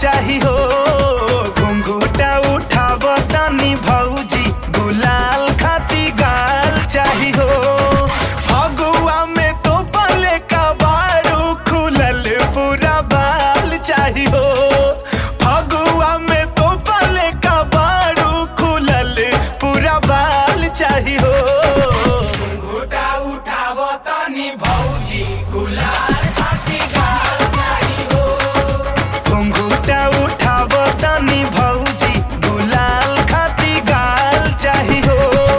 चाही हो घुंघूटा उठाव तनी भौजी गुलाल खाती गाल चाही हो फगुआ में तो पले का बारू खुलल पूरा बाल चाही हो फगुआ में तो पले का बारू खुलल पूरा बाल चाही हो घुटा उठाव तनी भौजी गुलाल खाती गाल चाही हो घुंघूटा उठाव तनी भौजी गुलाल खाती गाल चाही हो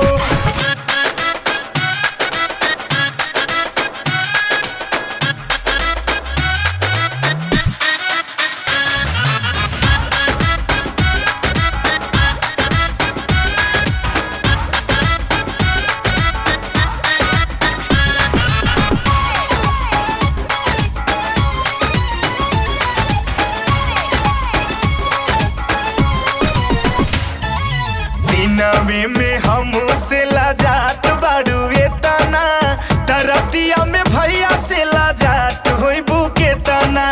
दिनवे में हम से लाजात बाड़ू एतना तरतिया में भैया से लाजात होई बुके तना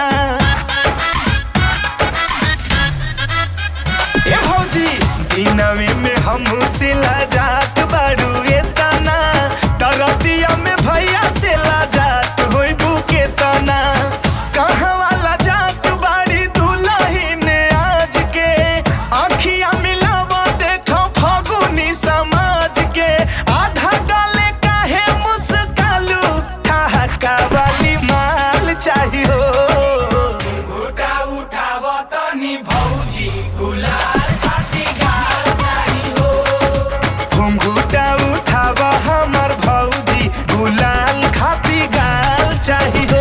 ए भौजी दिनवे में हम से लाजात बाड़ू एतना तरतिया में भैया से लाजात होई बुके तना कहाँ वाला जात बाड़ी दुल्हन आज के आखिया मिलावा देखो फगुनी समाज के आधा गाले काहे मुस्कालू ठहाका वाली माल चाहिए घुटा उठाव तनी भौजी गुलाल खाती गाल चाही हो घुंघूटा उठाव हमर भौजी गुलाल खाती गाल चाहिए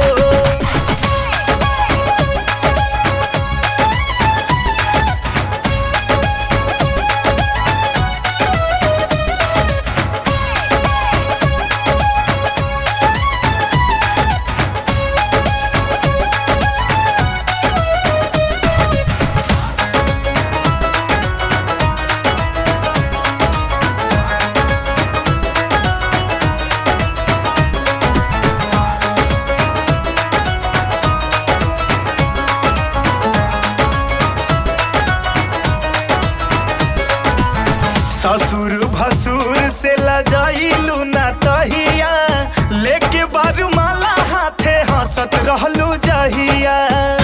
ससुर भसुर से लजाइलू ना तहिया लेके बारू माला हाथे हंसत रहलू जहिया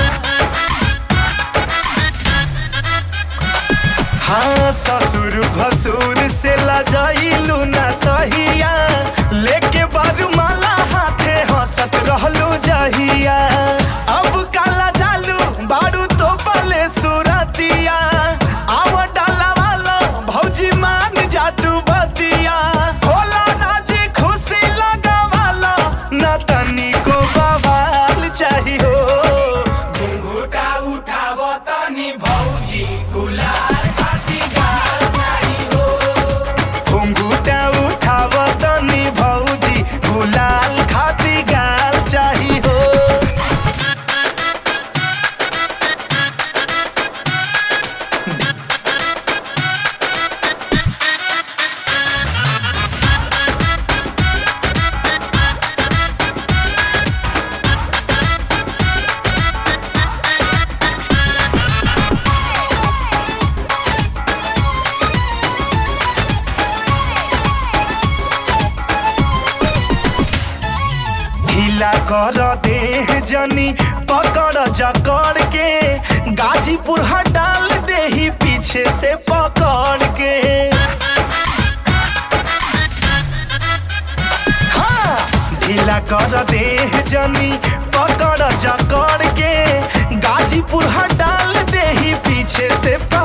हाँ ससुर भसुर से लजाइलू ना तहिया लेके बारू माला हाथे हंसत रहलू जहिया अब काला जालू बारू तो पले सुरतिया आव डाला वाला भौजी मान जादू बतिया होला नाची खुशी लगा वाला ना तनी को बवाल चाहिए घुटा उठाव तनी भौजी गुलाल खाती गाल चाही हो घुंघूटा उठाव तनी भौजी गुलाल खाती गाल चाही हो ढीला कर देह जनी पकड़ जकड़ के गाजीपुर हटाल देही पीछे से पकड़ के हाँ ढीला कर देह जनी पकड़ जकड़ के गाजीपुर हटाल देही पीछे से